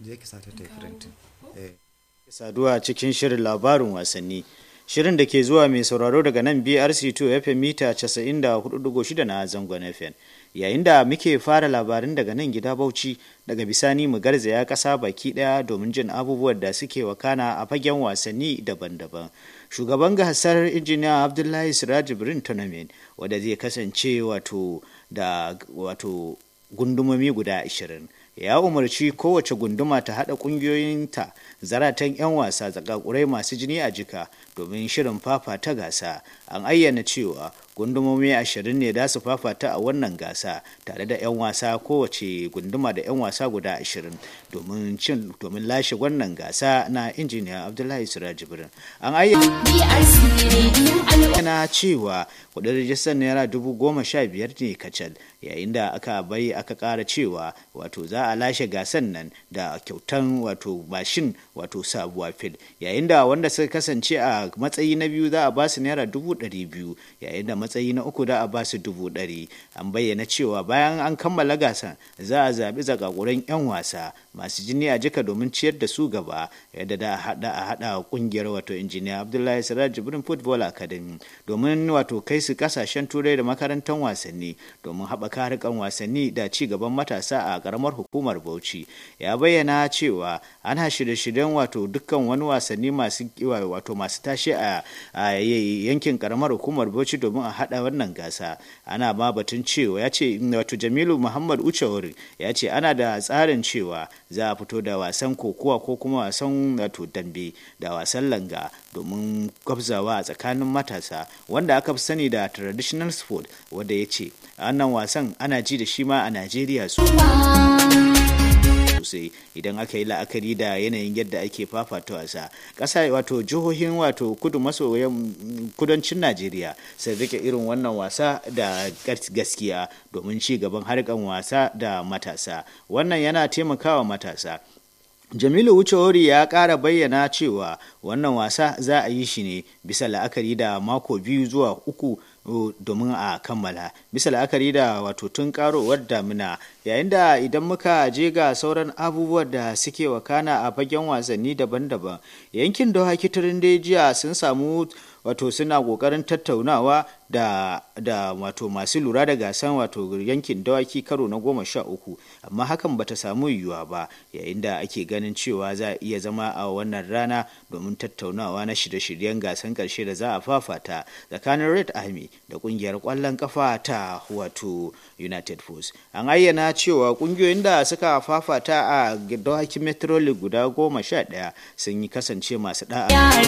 je ki sata ta yi printing saduwa cikin shirin labarin wasanni shirin da ke zuwa mai sauraro daga nan brc2 fm mita 94.6 na zangon fm yayin da muke fara labarin daga nan gida bauchi daga bisani mu garzaya kasa baki daya domin jin abubuwan da suke wakana a fagen wasanni daban-daban shugaban gasar injiniya abdullahi siraj birin tournament wadda zai kasance wato da wato gundumomi guda 20 ya umarci kowace gunduma ta haɗa ƙungiyoyinta zaratan 'yan wasa zakakurai masu jini a jika domin shirin fafata gasa an ayyana cewa gundumomi ashirin ne da su fafata a wannan gasa tare da 'yan wasa kowace gunduma da 'yan wasa guda ashirin domin cin domin lashe wannan gasa na injiniya abdullahi sirajibirin an ayyana cewa kudin rijistar naira dubu goma sha biyar ne kacal yayin da aka bai aka kara cewa wato za a lashe gasan nan da kyautan wato mashin wato sabuwa fil yayin da wanda suka kasance a matsayi na biyu za a ba su naira dubu ɗari biyu yayin da matsayi na uku da a ba su dubu ɗari an bayyana cewa bayan an kammala gasan za a zaɓi zakakuran 'yan wasa masu jini a jika domin ciyar da su gaba yadda da a haɗa a haɗa ƙungiyar wato injiniya abdullahi siraj jibrin football academy domin wato kai su kasashen turai da makarantar wasanni domin haɓaka harkan wasanni da ci gaban matasa a ƙaramar hukumar bauchi ya bayyana cewa ana shirye-shiryen wato dukkan wani wasanni masu wato masu tashi a yankin ƙaramar hukumar bauchi domin a haɗa wannan gasa ana ma batun cewa ya ce wato jamilu muhammad uchawari ya ce ana da tsarin cewa za a fito da wasan kokowa ko kuma wasan wato dambe da wasan langa domin gwabzawa a tsakanin matasa wanda aka fi sani da traditional sport wanda ya ce wannan wasan ana ji da shi ma a najeriya su sosai idan aka yi la'akari da yanayin yadda ake fafata wasa ƙasa wato jihohin wato kudu maso kudancin najeriya sai rike irin wannan wasa da gaskiya domin ci gaban harkan wasa da matasa wannan yana taimakawa matasa jamilu wucewori ya ƙara bayyana cewa wannan wasa za a yi shi ne bisa la'akari da mako biyu zuwa uku domin a kammala bisa la'akari da wato tun karowar damina yayin da idan muka je ga sauran abubuwan da suke wakana a fagen wasanni daban-daban yankin dawaki turin jiya sun samu wato suna kokarin tattaunawa da da wato masu lura da gasan wato yankin dawaki karo na goma sha uku amma hakan bata samu yiwuwa ba yayin da ake ganin cewa za a iya zama a wannan rana domin tattaunawa na shirye-shiryen gasan karshe da za a fafata tsakanin red army da kungiyar kwallon kafa ta wato united force an ayyana cewa kungiyoyin da suka fafata a dawaki metro league guda goma sha daya sun yi kasance masu da'a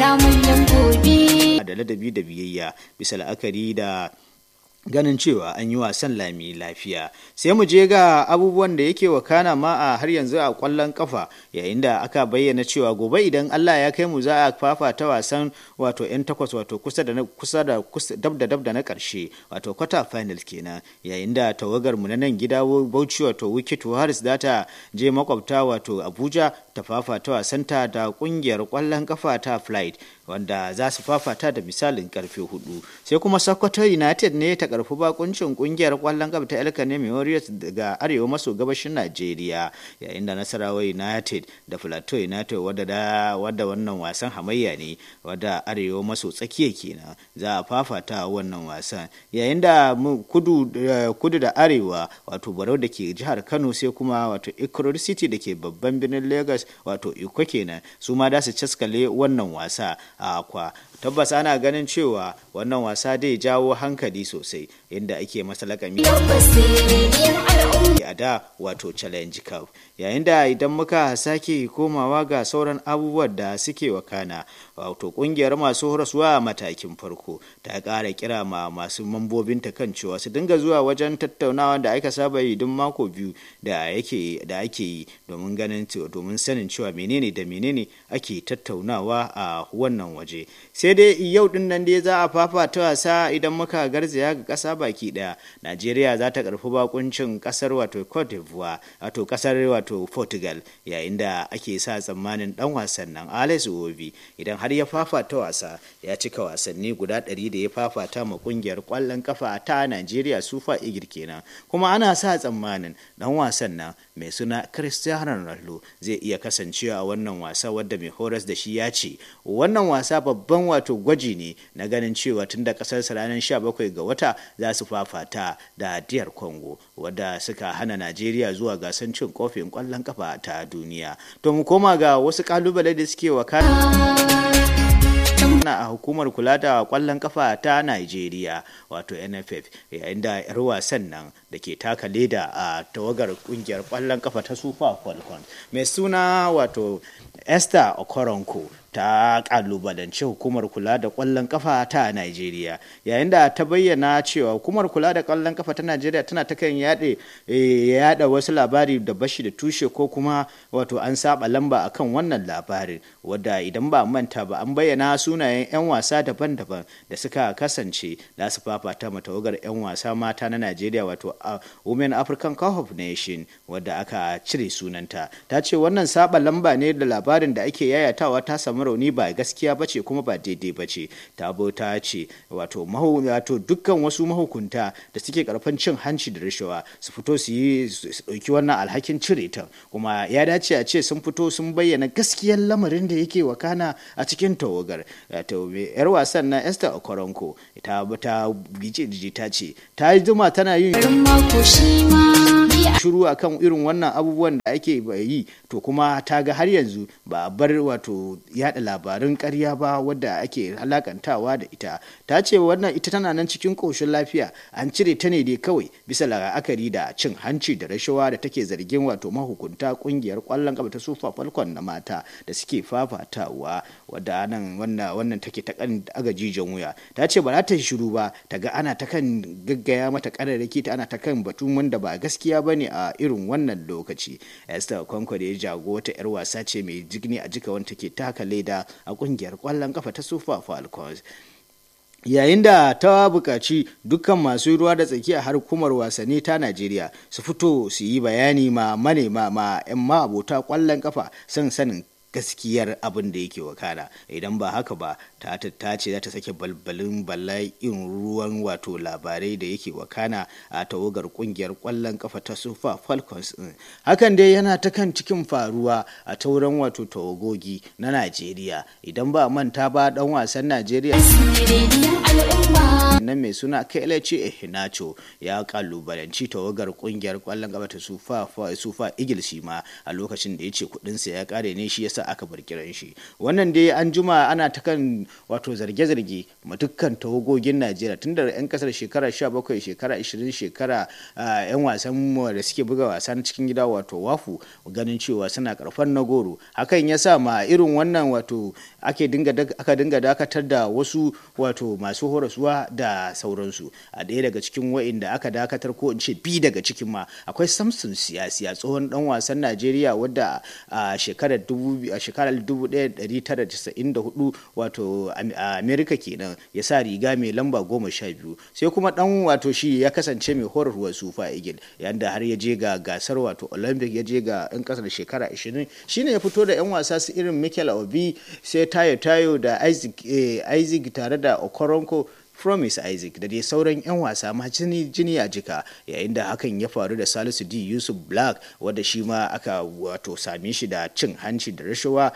da ladabi da biyayya bisa la'akari da ganin cewa an yi wasan lami lafiya sai mu je ga abubuwan da yake wakana ma a har yanzu a kwallon kafa yayin da aka bayyana cewa gobe idan Allah ya kai mu za a fafata wasan wato yan takwas wato kusa da kusa da dab da dab da na karshe wato quarter final kenan yayin da tawagar mu na nan gida Bauchi wato Wicked Warriors za ta je makwabta wato Abuja ta fafata wasanta da kungiyar kwallon kafa ta Flight wanda za su fafata da misalin karfe hudu sai kuma Sokoto United ne ta karfi bakuncin kungiyar kwallon kafa ta Elkanemi Warriors daga arewa maso gabashin Najeriya yayin da Nasarawa United da Plateau United wadda da wadda wannan wasan hamayya ne wadda arewa maso tsakiya kenan za a fafata wannan wasan yayin da kudu kudu da arewa wato Barau da ke jihar Kano sai kuma wato Ikorodu City da ke babban birnin Lagos wato Iko kenan su ma da su caskale wannan wasa a akwa tabbas ana ganin cewa wannan wasa dai jawo hankali sosai inda ake masa lakami a da wato challenge cup yayin da idan muka sake komawa ga sauran abubuwan da suke wakana wato kungiyar masu horaswa a matakin farko ta ƙara kira ma masu mambobinta kan cewa su dinga zuwa wajen tattaunawa da aka saba yi duk mako biyu da yake da ake yi domin ganin domin sanin cewa menene da menene ake tattaunawa a wannan waje sai dai yau din nan dai za a fafata wasa idan muka garzaya ga ƙasa ƙasa baki ɗaya najeriya za ta karfi bakuncin ƙasar wato cote d'ivoire wato ƙasar wato portugal yayin da ake sa tsammanin ɗan wasan nan alex obi idan har ya fafata wasa ya cika wasanni guda ɗari da ya fafata ma ƙungiyar ƙwallon kafa ta najeriya sufa igir kenan kuma ana sa tsammanin ɗan wasan nan mai suna cristiano ronaldo zai iya kasancewa a wannan wasa wadda mai horas da shi ya ce wannan wasa babban wato gwaji ne na ganin cewa tun da kasarsa ranar 17 ga wata za su fafata da diyar congo wadda suka hana najeriya zuwa gasan cin kofin kwallon kafa ta duniya to mu koma ga wasu kalubale da suke wakana a hukumar kula da kwallon kafa ta Najeriya wato NFF yayin da 'yar wasan nan da ke taka leda a tawagar kungiyar kwallon kafa ta Super Falcon mai suna wato Esther Okoronko ta kalubalance hukumar kula da kwallon kafa ta Najeriya yayin da ta bayyana cewa hukumar kula da kwallon kafa ta Najeriya tana ta kan yade yada wasu labari da bashi da tushe ko kuma wato an saba lamba akan wannan labarin wadda idan ba manta ba an bayyana sunayen 'yan wasa daban-daban da suka kasance da su fafata matawagar 'yan wasa mata na Najeriya wato Women African Cup of Nation wadda aka cire sunanta ta ce wannan saba lamba ne da labarin da ake yayatawa ta samu rauni ba gaskiya ba ce kuma ba daidai ba ce tabo ta ce wato wato dukkan wasu mahukunta da suke karfan cin hanci da rashawa su fito su yi su ɗauki wannan alhakin cire ta kuma ya dace a ce sun fito sun bayyana gaskiyar lamarin da yake wakana a cikin tawagar wato yar wasan na Esther Okoronko ta ta gije ta ce ta yi zuma tana yin shiru akan irin wannan abubuwan da ake yi to kuma ta ga har yanzu ba a bar wato yada labarin karya ba wadda ake halakantawa da ita ta ce wannan ita tana nan cikin koshin lafiya an cire ta ne dai kawai bisa la'akari da cin hanci da rashawa da take zargin wato mahukunta kungiyar kwallon kafa ta sufa falcon na mata da suke fafatawa wadda nan wannan wannan take ta kan agajijin wuya ta ce ba za ta shiru ba ta ga ana ta kan gaggaya mata kararraki ta ana ta kan batun wanda ba gaskiya bane a irin wannan lokaci esther kwankwa da ya jago wata yar wasa ce mai jigni a jika wanda take taka leda a kungiyar kwallon kafa ta super falcons yayin da ta buƙaci dukkan masu ruwa da tsaki a harkumar wasanni ta najeriya su fito su yi bayani ma manema ma 'yan ma abota kwallon kafa son sanin gaskiyar abin da yake wakana idan ba haka ba ta ta ce za ta sake balbalin bala'in ruwan wato labarai da yake wakana a tawagar kungiyar kwallon kafa ta sufa falcons din hakan dai yana ta kan cikin faruwa a tauran wato tawagogi na najeriya idan ba manta ba dan wasan najeriya nan mai suna kelechi ehinacho ya kalubalanci tawagar kungiyar kwallon kafa ta sufa sufa eagles shi ma a lokacin da ya ce kudinsa ya kare ne shi yasa aka bar kiran shi wannan dai an juma ana ta kan wato zarge-zarge ma dukkan tawagogin najeriya tun da 'yan kasar shekara 17 shekara 20 shekara 'yan wasan da suke buga wasa na cikin gida wato wafu ganin cewa suna karfan na goro hakan ya sa ma irin wannan wato ake dinga aka dinga dakatar da wasu wato masu horaswa da sauransu a ɗaya daga cikin wa'inda aka dakatar ko in ce bi daga cikin ma akwai samson siyasi a tsohon dan wasan najeriya wadda a shekarar a shekarar 1994 wato amerika kenan ya sa riga mai lamba goma sha biyu sai kuma dan wato shi ya kasance mai horarwa sufa igil yadda har ya je ga gasar wato olympic ya je ga yan kasar shekara 20 shine ya fito da yan wasa su irin michael obi sai tayo tayo da isaac tare da okoronko Promise Isaac da dai sauran 'yan wasa ma jini jini a jika yayin da hakan ya faru da Salisu D Yusuf Black wadda shi ma aka wato same shi da cin hanci da rashawa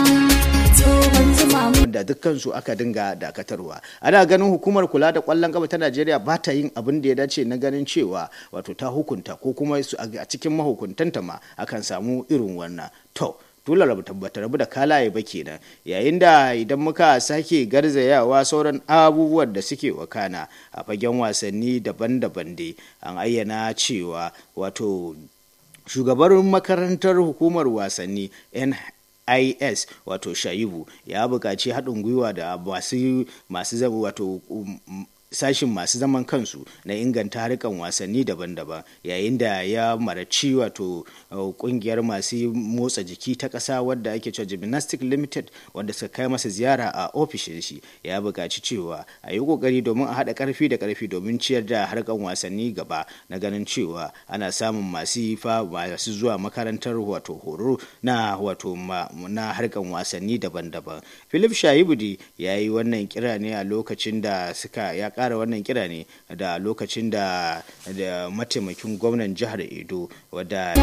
da dukkansu aka dinga dakatarwa ana ganin hukumar kula da kwallon gaba ta Najeriya ba ta yin abin da ya dace na ganin cewa wato ta hukunta ko kuma a cikin mahukuntanta ma akan samu irin wannan to dole rabu tabbata rabu da kalaye ba kenan yayin da idan muka sake garzayawa sauran abubuwan da suke wakana a fagen wasanni daban-daban dai an ayyana cewa wato shugabar makarantar hukumar wasanni NIS wato Shaibu ya buƙaci haɗin gwiwa da masu masu wato sashin masu zaman kansu na inganta harkan wasanni daban-daban yayin da ya maraci wato kungiyar masu motsa jiki ta ƙasa wadda ake cewa gymnastic limited wadda suka kai masa ziyara a ofishin shi ya buƙaci cewa a yi ƙoƙari domin a haɗa ƙarfi da ƙarfi domin ciyar da harkan wasanni gaba na ganin cewa ana samun masu fa masu zuwa makarantar wato horo na wato na harkan wasanni daban-daban philip shahibudi ya yi wannan kira ne a lokacin da suka ya kara wannan kira ne da lokacin da mataimakin gwamnan jihar edo wadda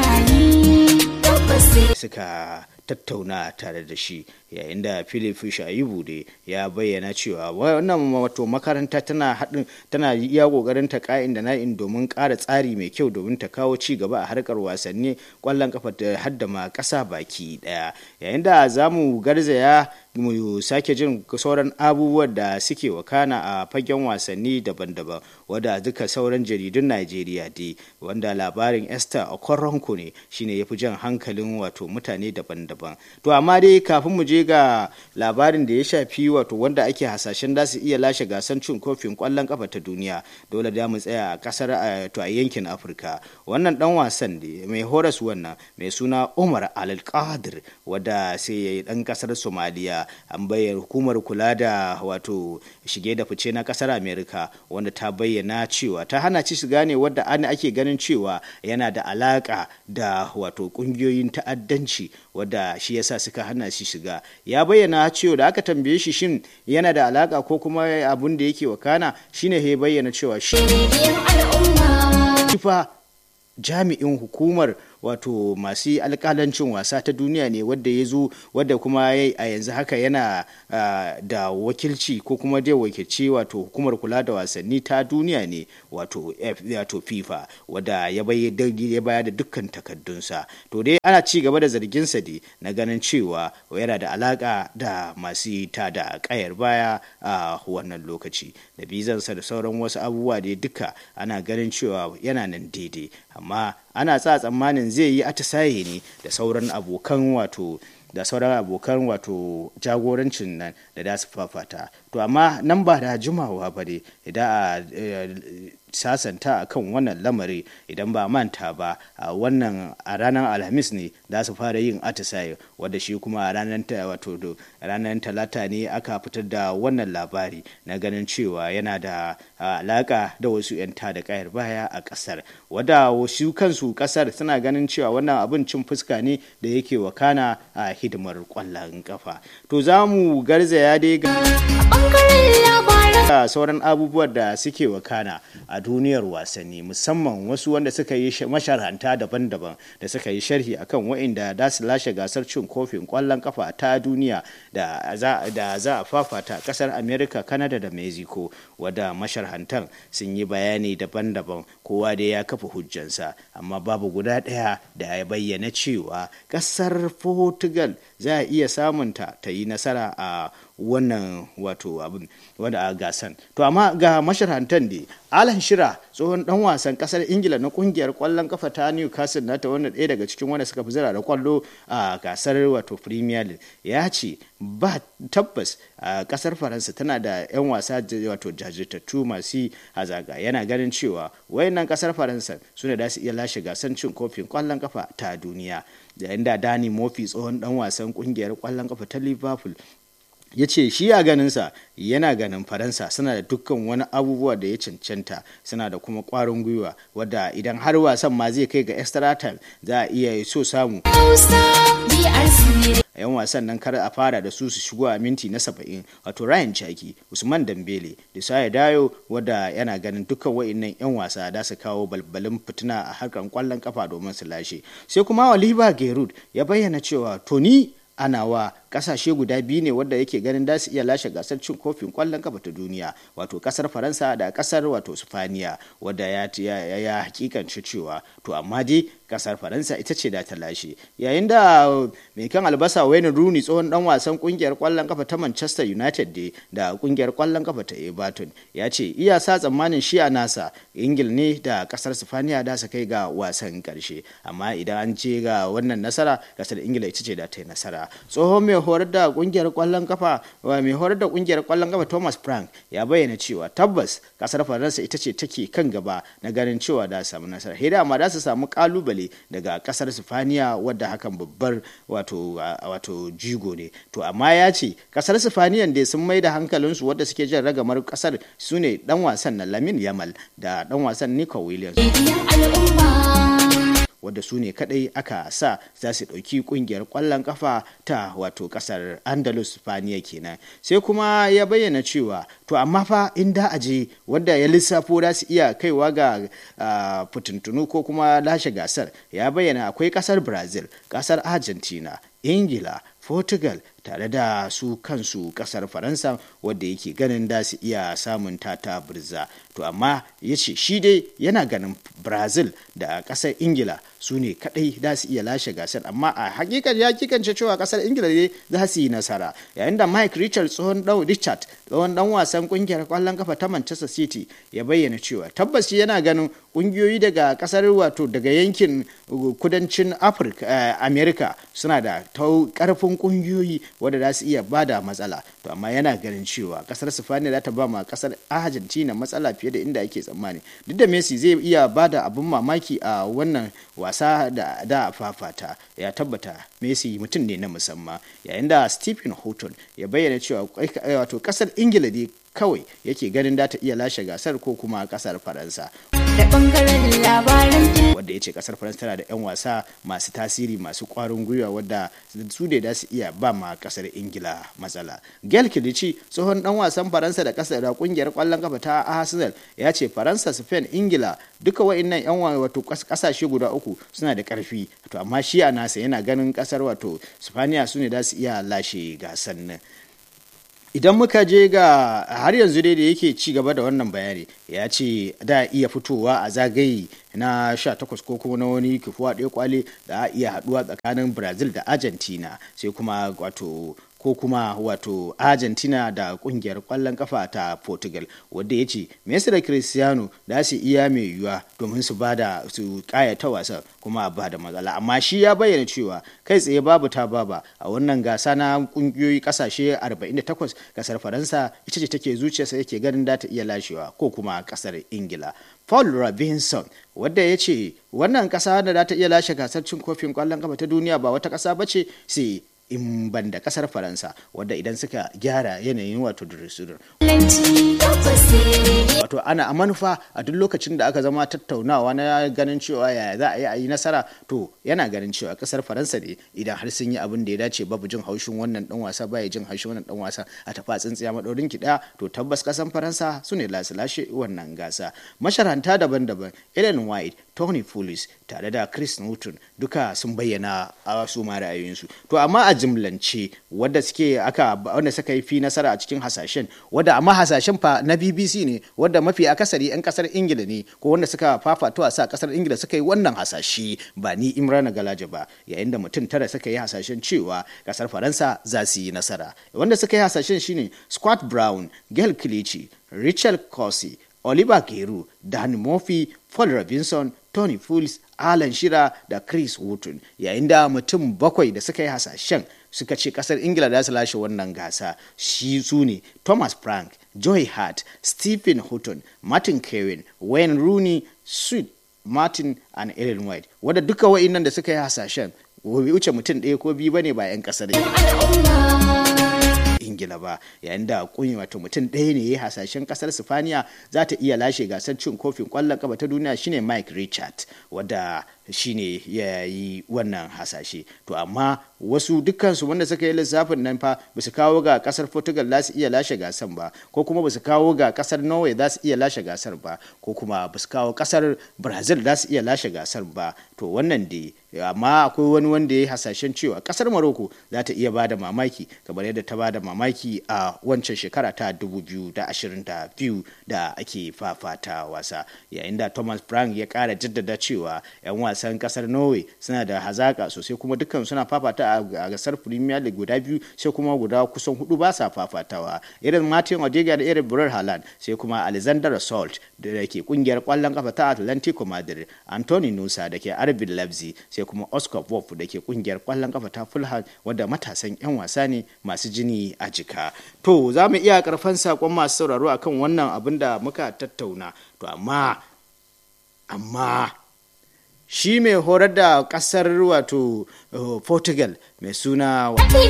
suka tattauna tare da shi yayin da philip shaibu ne ya bayyana cewa wannan wato makaranta tana haɗin tana iya ƙoƙarin ta ka'in da na'in domin ƙara tsari mai kyau domin ta kawo ci gaba a harkar wasanni ƙwallon kafa da hadda ma ƙasa baki ɗaya yayin da za mu garzaya mu sake jin sauran abubuwan da suke wakana a fagen wasanni daban-daban wadda duka sauran jaridun najeriya dai wanda labarin esther okoronko ne shine ya fi jan hankalin wato mutane daban-daban to amma dai kafin mu je ga labarin da ya shafi wato wanda ake hasashen da su iya lashe gasar cin kofin kwallon kafa ta duniya dole da mu tsaya a kasar to a yankin afirka wannan dan wasan ne mai horas wannan mai suna umar al-qadir wadda sai ya yi dan kasar somaliya an bayyana hukumar kula da wato shige da fice na kasar america wanda ta bayyana cewa ta hana ci shiga ne wadda ana ake ganin cewa yana da alaka da wato kungiyoyin ta'addanci wadda shi yasa suka hana shi shiga ya bayyana cewa da aka tambaye shi shin yana da alaka ko kuma abun da yake wakana shine ya bayyana cewa shi jami'in hukumar wato masu alkalancin wasa ta duniya ne wadda ya zo wadda kuma a yanzu haka yana da wakilci ko kuma dai wakilci wato hukumar kula da wasanni ta duniya ne wato fifa wadda ya bayar da dukkan takaddunsa to dai ana ci gaba da zarginsa ne na ganin cewa yana da alaka da masu ta da kayar baya a wannan lokaci da bizansa da sauran wasu abubuwa dai duka ana ganin cewa yana nan daidai amma ana sa tsammanin zai yi atisaye ne da sauran abokan wato da sauran abokan wato jagorancin nan da da su fafata to amma nan ba da jimawa ba ne idan a sasanta a kan wannan lamari idan ba manta ba a wannan a ranar alhamis ne za su fara yin atisaye wadda shi kuma a ranar wato ranar talata ne aka fitar da wannan labari na ganin cewa yana da alaka da wasu 'yan da kayar baya a kasar wadda wasu kansu kasar suna ganin cewa wannan abin cin fuska ne da yake wakana a hidimar kwallon kafa to za mu garzaya dai ga sauran abubuwan da suke wakana a duniyar wasanni musamman wasu wanda suka yi masharhanta daban-daban da suka yi sharhi akan wa'inda da su lashe gasar cin kofin kwallon kafa ta duniya da za a fafata kasar america canada da mexico wadda masharhantan sun yi bayani daban-daban kowa da ya kafa hujjansa amma babu guda ɗaya da ya bayyana cewa kasar portugal za a iya samunta ta yi nasara a wannan wato abin wanda a gasan to amma ga masharhantan da alan shira tsohon dan wasan kasar ingila na kungiyar kwallon kafa ta newcastle na ta wanda ɗaya daga cikin wanda suka fi zira da kwallo a gasar wato premier league ya ce ba tabbas a kasar faransa tana da 'yan wasa wato jajirtattu masu hazaga yana ganin cewa wayannan kasar faransa su ne da su iya lashe gasar cin kofin kwallon kafa ta duniya yayin da dani mofi tsohon dan wasan kungiyar kwallon kafa ta liverpool ya ce shi a ganinsa yana ganin faransa suna da dukkan wani abubuwa da ya cancanta suna da kuma kwarin gwiwa wadda idan har wasan ma zai kai ga extra time za a iya so samu yan wasan nan kar a fara da su su shigo a minti na saba'in wato ryan chaki usman dambele da saya dayo wadda yana ganin dukkan wa'innan yan wasa da su kawo balbalin fitina a harkar kwallon kafa domin su lashe sai kuma oliver gerud ya bayyana cewa toni ana wa kasashe guda biyu ne wadda yake ganin da su iya lashe gasar cin kofin kwallon kafa ta duniya wato kasar faransa da kasar wato sifaniya wadda ya, ya, ya hakikanci cewa to amma dai kasar faransa ita ce da ta lashe yayin da mai kan albasa wayne rooney tsohon dan wasan kungiyar kwallon kafa ta manchester united dai da kungiyar kwallon kafa ta everton ya ce iya sa tsammanin shi a nasa ingil ne da kasar sifaniya da su kai ga wasan karshe amma idan an ce ga wannan nasara kasar ingila ita ce da ta yi nasara tsohon mai mai horar da kungiyar kwallon kafa mai horar da kungiyar kwallon kafa Thomas Frank ya bayyana cewa tabbas kasar Faransa ita ce take kan gaba na ganin cewa da samu nasara. Hida amma da su samu kalubale daga kasar Sifaniya wadda hakan babbar wato wato jigo ne. To amma ya ce kasar Sifaniyan da sun mai da hankalinsu wadda suke jin ragamar kasar su ne dan wasan na Lamin Yamal da dan wasan Nico Williams. wadda su ne kadai aka sa za su ɗauki ƙungiyar ƙwallon kafa ta wato ƙasar andalus spaniya kenan sai kuma ya bayyana cewa to amma fa in da aje wanda ya lissafo za su iya kaiwa ga fitintunu ko kuma lashe gasar ya bayyana akwai ƙasar brazil ƙasar argentina ingila portugal tare da su kansu kasar faransa wadda yake ganin da su iya samun tata birza to amma ya ce shi dai yana ganin brazil da kasar ingila su ne kadai da su iya lashe gasar amma a hakikan ya kikance cewa kasar ingila ne za su yi nasara yayin da mike richard tsohon dan richard tsohon dan wasan kungiyar kwallon kafa ta manchester city ya bayyana cewa tabbas yana ganin kungiyoyi daga kasar wato daga yankin kudancin afirka america suna da karfin kungiyoyi wadda za su iya bada matsala to amma yana ganin cewa kasar sifaniya za ta ba ma kasar argentina matsala fiye da inda ake tsammani duk da messi zai iya bada abin mamaki a wannan wasa da da fafata ya tabbata messi mutum ne na musamman yayin da stephen houghton ya bayyana cewa wato kasar ingila ne kawai yake ganin da ta iya lashe gasar ko kuma kasar faransa da bangaren labaran wadda ya ce kasar faransa tana da 'yan wasa masu tasiri masu kwarin gwiwa wadda su ne da su iya ba ma kasar ingila matsala gail kilici tsohon dan wasan faransa da kasar da kungiyar kwallon kafa ta arsenal ya ce faransa spain ingila duka wa'annan 'yan wato kasashe guda uku suna da karfi to amma shi a nasa yana ganin kasar wato spaniya su ne da su iya lashe gasar nan idan muka je ga har yanzu dai da yake ci gaba da wannan bayani ya ce da iya fitowa a zagaye na 18 ko kuma na wani kifuwa ɗaya kwale da a iya haduwa tsakanin brazil da argentina sai kuma wato ko kuma wato argentina da kungiyar kwallon kafa ta portugal wadda ya ce messi da cristiano da su iya mai yiwuwa domin su bada su kayata wasan kuma ba da matsala amma shi ya bayyana cewa kai tsaye babu ta baba a wannan gasa na kungiyoyi kasashe 48 kasar faransa ita ce take zuciyarsa yake ganin da ta iya lashewa ko kuma kasar ingila paul robinson wadda ya ce wannan kasa da za ta iya lashe gasar cin kofin kwallon kafa ta duniya ba wata kasa ba ce sai in ban da kasar faransa wadda idan suka gyara yanayin wato durisudur wato ana a manufa a duk lokacin da aka zama tattaunawa na ganin cewa yaya za a yi a yi nasara to yana ganin cewa kasar faransa ne idan har sun yi abin da ya dace babu jin haushin wannan dan wasa baya jin haushin wannan dan wasa a tafa tsintsiya madaurin ki daya to tabbas kasan faransa su ne lasu lashe wannan gasa masharanta daban-daban ellen white tony pulis tare da chris newton duka sun bayyana a su ma ra'ayoyinsu to amma a jimlance wadda suke aka wanda suka yi fi nasara a cikin hasashen wadda amma hasashen fa na BBC ne wadda mafi akasari yan kasar Ingila ne ko wanda suka fafato a sa kasar Ingila suka yi wannan hasashe ba ni Imrana Galaje ba yayin da mutum tara suka yi hasashen cewa kasar Faransa za su yi nasara wanda suka yi hasashen shine Scott Brown Gail Kilichi Richard Corsi Oliver Giroud Dan Murphy Paul Robinson Tony Fools Alan Shira da Chris Wooten yayin da mutum bakwai da suka yi hasashen suka ce kasar Ingila za su lashe wannan gasa shi su ne Thomas Frank, Joy Hart, Stephen Houghton, Martin Kewin, Wayne Rooney, Sweet Martin and Ellen White wadda duka wa'innan da suka yi hasashen bai wuce mutum ɗaya ko biyu bane ba 'yan kasar ingila ba yayin da kunyi wato mutum ɗaya ne ya hasashen kasar sifaniya za ta iya lashe gasar cin kofin kwallon kafa ta duniya shine mike richard wadda shine ya yi wannan hasashe to amma wasu dukkansu wanda suka yi lissafin nan fa ba su kawo ga kasar portugal za su iya lashe gasar ba ko kuma ba su kawo ga kasar norway za su iya lashe gasar ba ko kuma ba su kawo kasar brazil za su iya lashe gasar ba to wannan dai amma akwai wani wanda ya yi hasashen cewa kasar morocco za ta iya bada mamaki kamar yadda ta bada mamaki a wancan shekara ta 2022 da ake fafata wasa yayin da thomas brown ya kara jaddada cewa 'yan wasa wasan kasar norway suna da hazaka sosai kuma dukkan suna fafata a gasar premier league guda biyu sai kuma guda kusan hudu ba sa fafatawa irin martin odega da irin burar haaland sai kuma alexander salt da ke kungiyar kwallon kafa ta atlantico madrid anthony nusa da ke arbin leipzig sai kuma oscar wolf da ke kungiyar kwallon kafa ta fulham wadda matasan 'yan wasa ne masu jini a jika to za mu iya karfan sakon masu sauraro akan wannan abin da muka tattauna to amma amma shi mai horar da kasar wato uh, portugal mai suna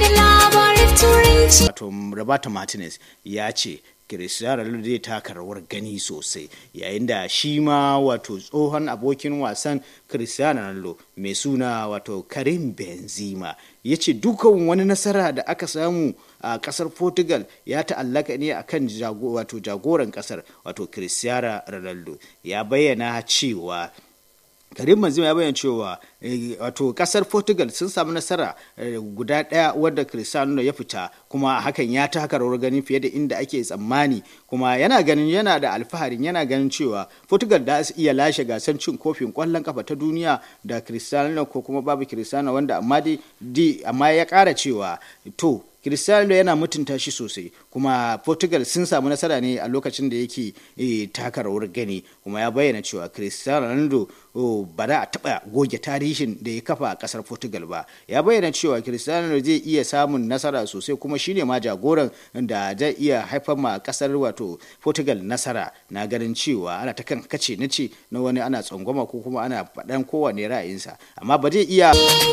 wato roberto martinez ya ce Cristiano Ronaldo zai taka rawar gani sosai yayin da shi ma wato tsohon abokin wasan Cristiano Ronaldo mai suna wato Karim Benzema ya ce dukan wani nasara da aka samu a kasar Portugal ya ta'allaka ne akan wato jagoran kasar wato Cristiano Ronaldo ya bayyana cewa karim benzema ya bayyana cewa wato kasar portugal sun samu nasara guda daya wadda cristiano ya fita kuma hakan ya taka rawar gani fiye da inda ake tsammani kuma yana ganin yana da alfaharin yana ganin cewa portugal da su iya lashe gasar cin kofin kwallon kafa ta duniya da cristiano ko kuma babu cristiano wanda amma dai amma ya kara cewa to Cristiano yana mutunta shi sosai kuma Portugal sun samu nasara ne a lokacin da yake taka rawar gani kuma ya bayyana cewa Cristiano Ronaldo ba za a taɓa goge tarihin da ya kafa a ƙasar Portugal ba ya bayyana cewa Cristiano zai iya samun nasara sosai kuma shine ma jagoran da zai iya haifar ma ƙasar wato Portugal nasara na ganin cewa ana ta kan kace na ce na wani ana tsangwama ko kuma ana faɗan kowane ra'ayinsa amma ba zai iya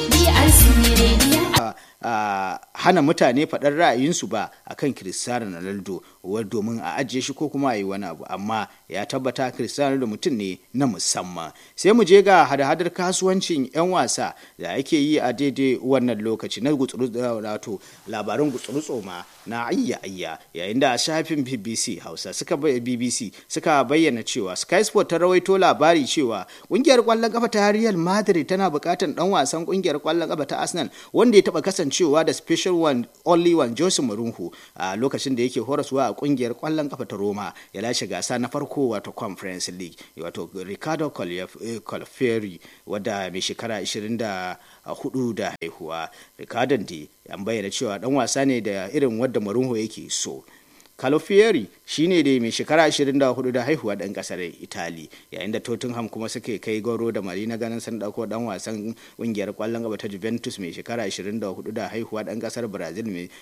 hana mutane faɗar ra'ayinsu ba akan Cristiano Ronaldo domin a ajiye shi ko kuma a yi wani abu amma ya tabbata Cristiano Ronaldo mutum ne na musamman sai mu je ga hada-hadar kasuwancin 'yan wasa da ake yi a daidai wannan lokaci na wato labarin gutsuru ma na ayya ayya yayin da shafin BBC Hausa suka BBC suka bayyana cewa Sky Sport ta rawaito labari cewa kungiyar kwallon kafa ta Real Madrid tana bukatar dan wasan kungiyar kwallon kafa ta Arsenal wanda ya taba kasancewa da special one only one Jose Mourinho a lokacin da yake horaswa a kungiyar kwallon kafa ta Roma ya lashe gasa na farko wato Conference League wato Ricardo Colferri wadda mai shekara 24 da haihuwa Ricardo da an bayyana cewa dan wasa ne da irin wadda Mourinho yake so Calofieri shine da mai shekara 24 da haihuwa dan kasar Itali yayin da Tottenham kuma suke kai goro da mari na ganin sun dauko dan wasan kungiyar kwallon gaba ta Juventus mai shekara 24 da haihuwa dan kasar Brazil mai